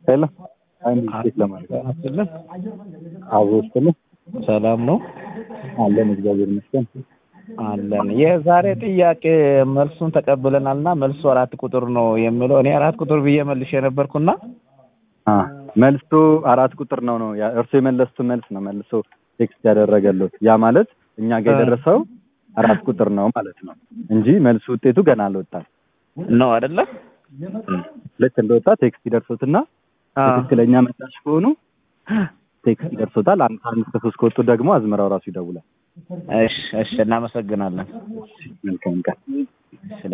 ሄሎ አንድ ቼክ ለማድረግ አስልን አብሮ ስትልህ ሰላም ነው አለን እግዚአብሔር ይመስገን። አለን። የዛሬ ጥያቄ መልሱን ተቀብለናል እና መልሱ አራት ቁጥር ነው የሚለው እኔ አራት ቁጥር ብዬ መልሼ ነበርኩና አ መልሱ አራት ቁጥር ነው ነው ያ እርሱ የመለሱት መልስ ነው መልሶ ቴክስት ያደረገሉት ያ ማለት እኛ ጋር የደረሰው አራት ቁጥር ነው ማለት ነው እንጂ መልሱ ውጤቱ ገና አልወጣም። ነው አይደለ? ልክ እንደወጣ ቴክስት ይደርሶትና ትክክለኛ ምላሽ ከሆኑ ቴክስት ይደርሶታል። አንድ ከአንድ እስከ ሶስት ከወጡ ደግሞ አዝመራው ራሱ ይደውላል። እሺ፣ እሺ፣ እናመሰግናለን። መልካም ቀን።